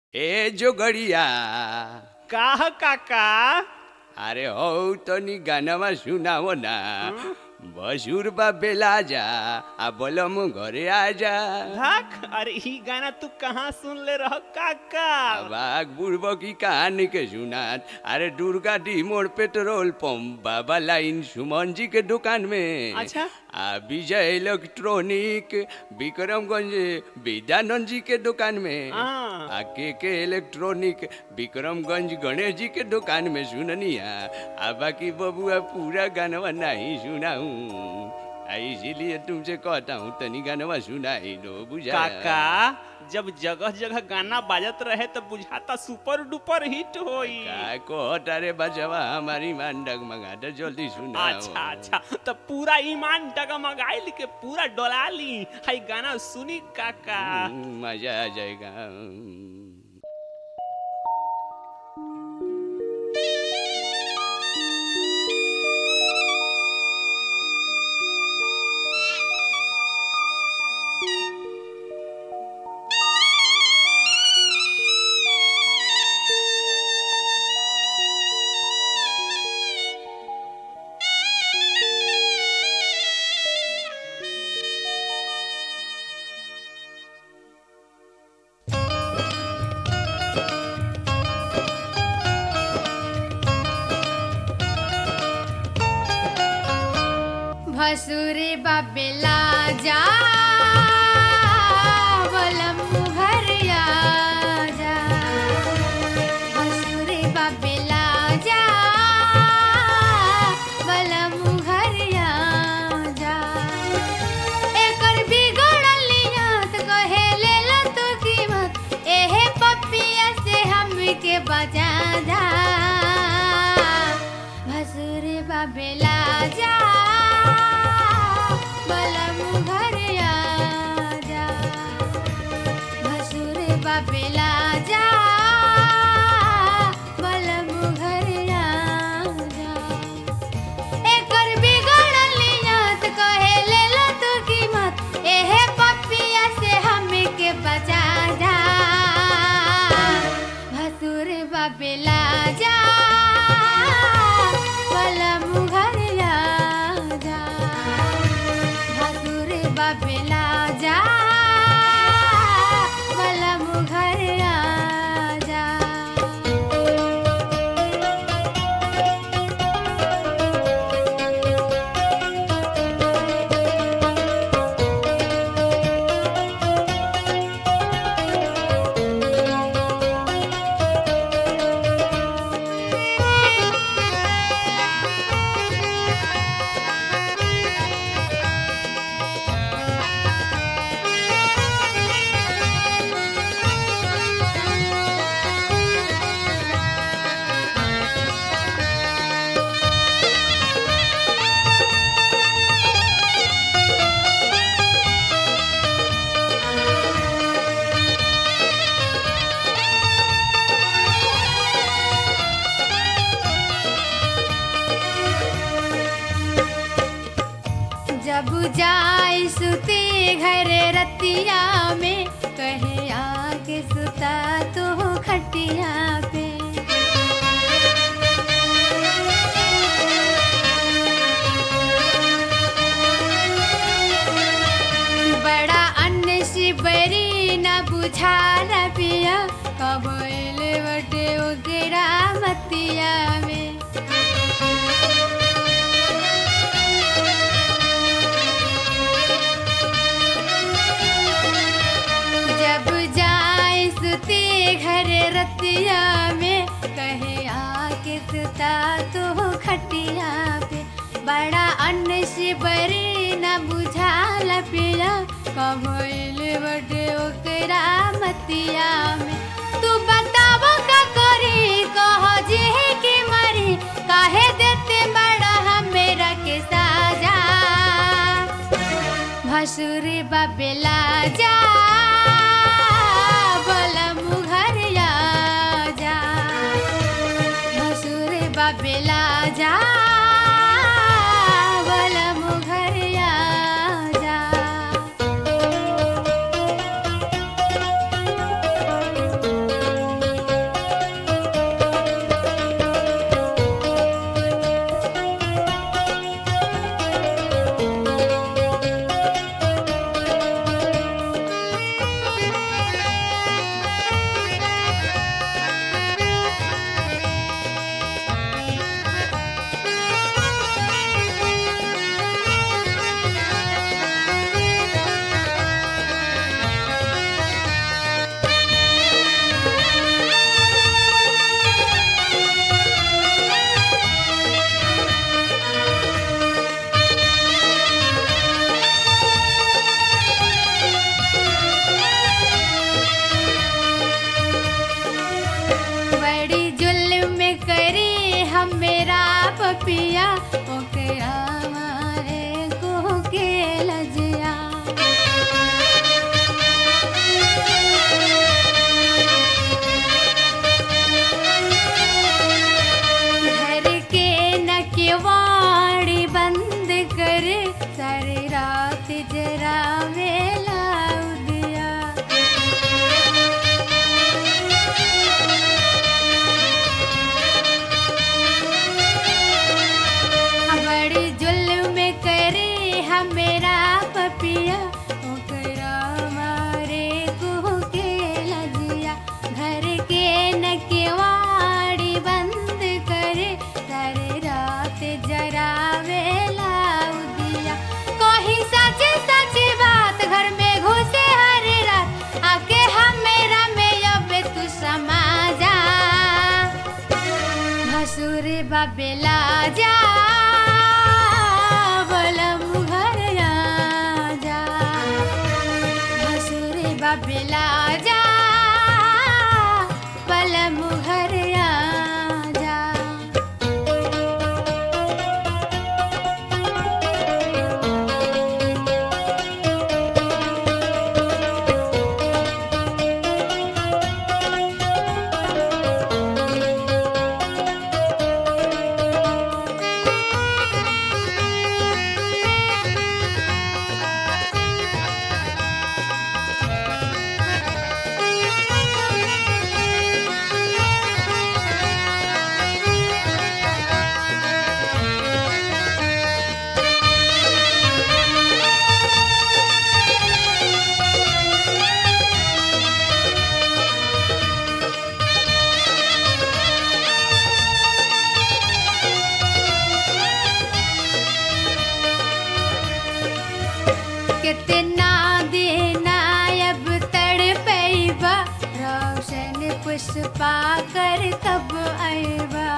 ए जोगड़िया काह काका अरे हो तनी गानामा सुनाओ ना बसुर बा बेला जा आ बोलम घरे आजा धक अरे ही गाना तू कहाँ सुन ले रहो काका बाग बुढ़बो की कहानी के सुनात अरे दुर्गा डी मोड़ पेट्रोल पंप बाबा लाइन सुमन जी के दुकान में अच्छा। आ विजय इलेक्ट्रॉनिक विक्रमगंज विद्यानंद जी के दुकान में हाँ। आ के के इलेक्ट्रॉनिक विक्रमगंज गणेश जी के दुकान में सुननिया आ बाकी बबुआ पूरा गानवा नहीं सुनाऊं आ इसीलिए तुमसे कहता हूँ तनी गानवा सुनाई दो बुझा काका जब जगह जगह गाना बाजत रहे तो बुझाता सुपर डुपर हिट होई का कहता रे बचवा हमारी मान डगमगा तो जल्दी सुनाओ अच्छा अच्छा तो पूरा ईमान डगमगाइल के पूरा डोला ली हाई गाना सुनी काका हम्म, मजा आ जाएगा भसुरे बाबेला जा बलम घर जा भसुरे बाबेला जा बलम घर जा एकर बिगड़ल नियत कहे ले लो तू कीमत एहे पपिया से हमके बजा जा भसुरे बाबेला जा बलम घर जा भसुरे बाबेला जा बलम घर जा एकर बिगड़ल नियत कहे ले लो तू कीमत एहे पपिया से हमके बचा जा भसुर बाबेला जा बलम घर जा भसुर बाबेला जा बलम घर जा जब जाए सुते घर रतिया में कहे आके सुता तो खटिया पे बड़ा अन्न शिवरी न बुझा पिया कबैल बटे उगड़ा मतिया में जब जाए सुते घर रतिया में कहे आके सुता तो खटिया पे बड़ा अन्न शिवरी न बुझाल पिया कबैल बटे ओकरा मतिया में तू बताव का करी कह जे के मरी काहे देते बड़ा हमेरा के साजा भसुर बाबेला जा बलम घर जा भसुर बाबेला जा बलम घर जा हमारे को के लजिया घर के न केवाड़ी बंद कर सारी रात जरा वेला उदिया बड़ी जुल्म करे हमेरा पपिया ओकरा मारे को के लजिया घर के न केवाड़ी बंद करे सारे रात जरा वेला उदिया कोई सच सच बात घर में घुसे हर रात आके हमेरा में अब तू समा जा भसुर बबेला जा बलम घर आ जा भसुर बबेला जा बलम घर आ जा कितना देना अब तड़ पैबा रोशन पुष्पा कर कब आएबा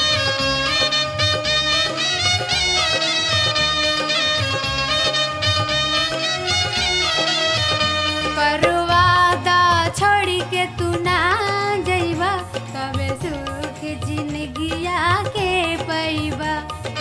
परवादा छोड़ के तू ना जइबा तबे सुख जिंदगिया के पैबा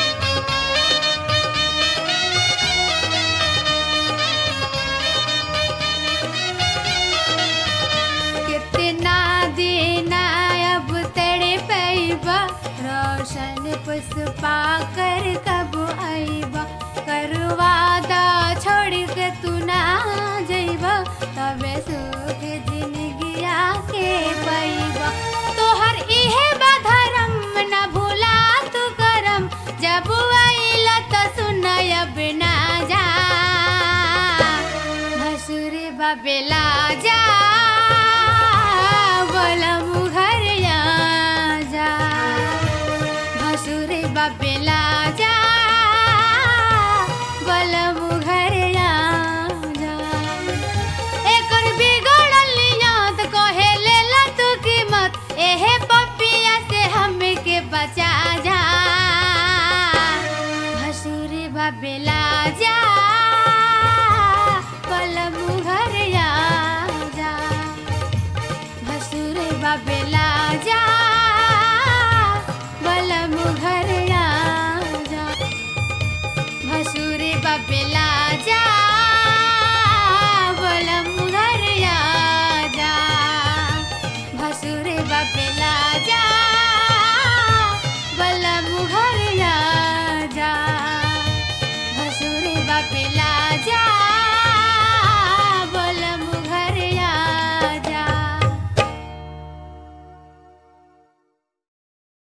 कितना देना अब तेरे पैबा रोशन पुष्पा कर कब आईबा करवादा छोड़ के तू ना जइबा तबे सुख जिंदगिया के पैबा तोहर इहे बाधरम न भूला तू करम जब आइला तो सुनयब ना जा भसुर बबेला जा बलम घर आ जा भसुर बबेला जा बलम घर आ जा एकर बिगड़ल याद कहे लेला तू कीमत एहे पपिया से हमके बचा जा भसुर बबेला जा पलम घर आ जा भसुर बबेला जा बलम घर आ जा भसुर बबेला